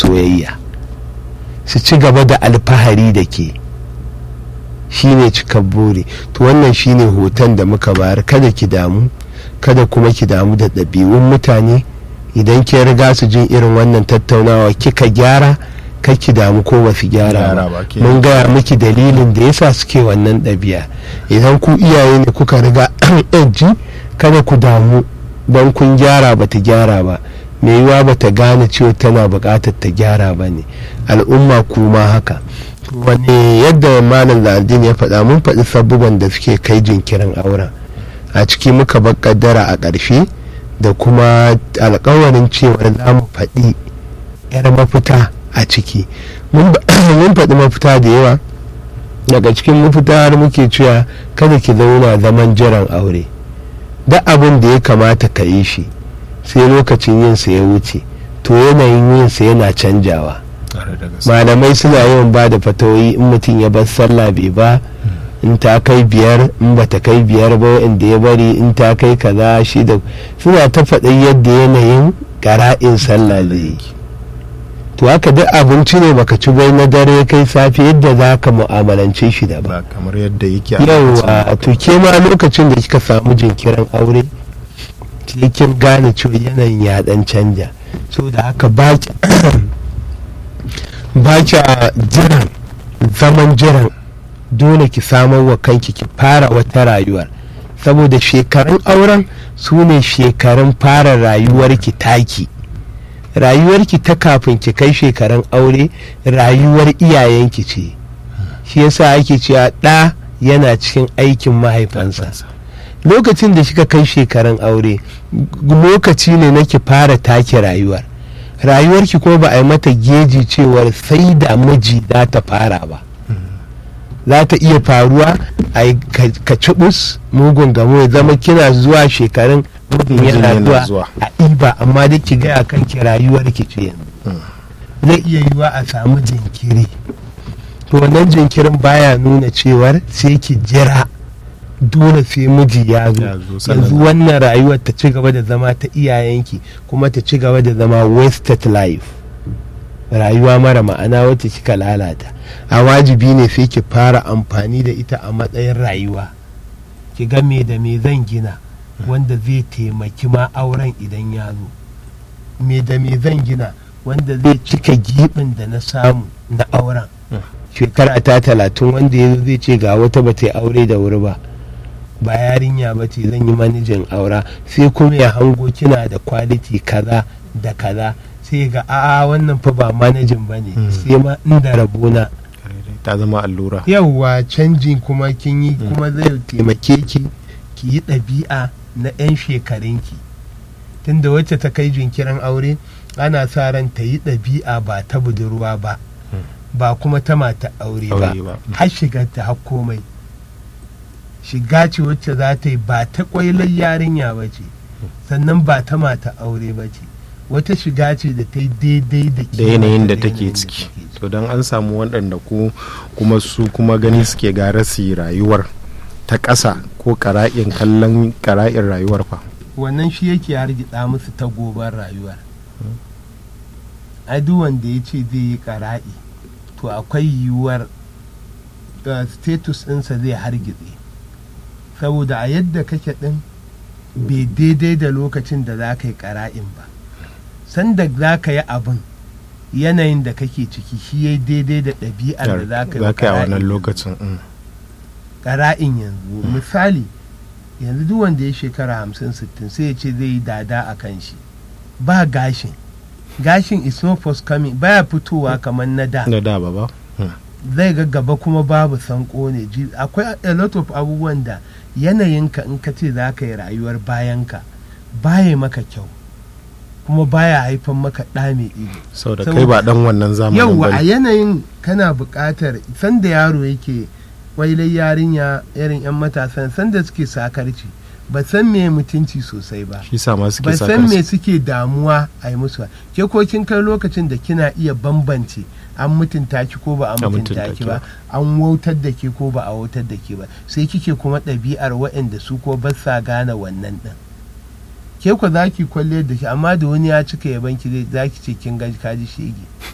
soyayya su ci gaba da alfahari da ke shine cikar buri to wannan shine hoton da muka bayar kada ki damu kada kuma ki damu da ɗabi'un mutane idan ki riga su jin irin wannan tattaunawa kika gyara ki damu ko ba su gyara ba mun gaya miki dalilin da yasa suke wannan ɗabi'a idan ku iyaye ne kuka riga ji kada ku damu don kun gyara ba ta gyara ba mai yiwa ba ta gane cewa tana buƙatar ta gyara ba ne al'umma kuma haka wani yadda malam lardin ya faɗa mun faɗi sabubban da suke kai jinkirin auren a ciki muka bar kaddara a ƙarshe da kuma alkawarin cewa za mu faɗi 'yar mafita a ciki mun faɗi mafita da yawa daga cikin mafita har muke cewa kada ki zauna zaman jiran aure duk abin da ya kamata ka yi shi sai lokacin yinsa ya wuce to yanayin yinsa yana canjawa malamai suna yawan ba da fatawoyi in mutum ya bar sallah bai ba in ta kai biyar in ba ta kai biyar ba inda ya bari in ta kai kaza shi da suna ta faɗin yadda yanayin gara'in sallah zai yi to haka duk abinci ne baka ci bai na dare kai safe yadda za ka mu'amalance shi da ba kamar yadda yake yawa to ke ma lokacin da kika samu jinkirin aure sai kin gane cewa yanayin ya dan canja so da haka ba ba jiran zaman jiran dole ki samar wa kanki ki fara wata rayuwar saboda shekarun auren su ne shekarun fara rayuwarki taki rayuwarki ta kafin ki kai shekarun aure rayuwar iyayenki ce shi yasa ake cewa ɗa yana cikin aikin mahaifansa lokacin da kika kai shekarun aure lokaci ne na ki fara take rayuwar rayuwarki ko ba a yi mata geji cewar sai da miji za ta fara ba za ta iya faruwa a ka cibus mugun gamo ya zama kina zuwa shekarun mugun yana zuwa a ɗiba amma da ki gaya kan ki rayuwar ki ce zai iya yiwa a samu jinkiri to wannan jinkirin baya nuna cewar sai ki jira dole sai miji ya zo yanzu wannan rayuwar ta ci gaba da zama ta iyayenki kuma ta ci gaba da zama wasted life rayuwa mara ma'ana wacce kika lalata a wajibi ne sai ki fara amfani da ita a matsayin rayuwa ki ga me da me zan gina wanda zai taimaki ma auren idan ya zo me da me zan gina wanda zai cika gibin da na samu na auren shekara ta talatin wanda ya zai ce ga wata ba ta aure da wuri ba ba yarinya ba ce zan yi manijin aura sai kuma ya hango kina da kwaliti kaza da kaza sai ga a wannan fa ba manajin ba ne sai ma inda rabona ta zama allura yauwa canjin kuma kin yi kuma zai taimake ki ki yi ɗabi'a na 'yan shekarunki tunda wacce ta kai jinkirin aure ana sa ran ta yi ɗabi'a ba ta budurwa ba ba kuma ta mata aure ba har shigar ta har komai shiga ce wacce za ta yi ba ta kwailar yarinya ba ce sannan ba ta mata aure ba ce wata shiga ce da ta yi daidai da da yanayin da take ciki to don an samu waɗanda ku kuma su kuma gani suke gara su rayuwar ta ƙasa ko ƙara'in kallon ƙara'in rayuwar fa wannan shi yake hargitsa musu ta gobar rayuwar duk wanda ya ce zai yi ƙara'i to akwai yiwuwar status ɗinsa zai hargitse saboda a yadda kake ɗin bai daidai da lokacin da za ka yi ƙara'in ba sanda za ka yi abin yanayin da kake ciki shi ya daidai da ɗabi'ar da za ka yi a wannan lokacin ƙara'in yanzu misali yanzu duk wanda ya shekara hamsin sittin sai ya ce zai yi dada a kan shi ba gashin gashin is no coming baya fitowa kamar na da na da ba ba zai ga gaba kuma babu sanko ne akwai a lot of abubuwan da yanayinka in ka ce za ka yi rayuwar bayanka baya maka kyau kuma baya haifan maka ɗa mai ido sau da kai ba dan wannan zamanin yau a yanayin kana buƙatar sanda yaro yake wailai yarinya irin 'yan matasan sanda suke sakarci ba san me mutunci sosai ba shi sa ma suke ba san me suke damuwa a yi musu ke ko kin kai lokacin da kina iya bambance an mutunta ki ko ba a mutunta ki ba an wautar da ke ko ba a wautar da ke ba sai kike kuma ɗabi'ar waɗanda su ko ba sa gane wannan ɗin ke ku za ki kwalle da shi amma da wani ya cika yaban ki za ki ce kin gaji kaji shege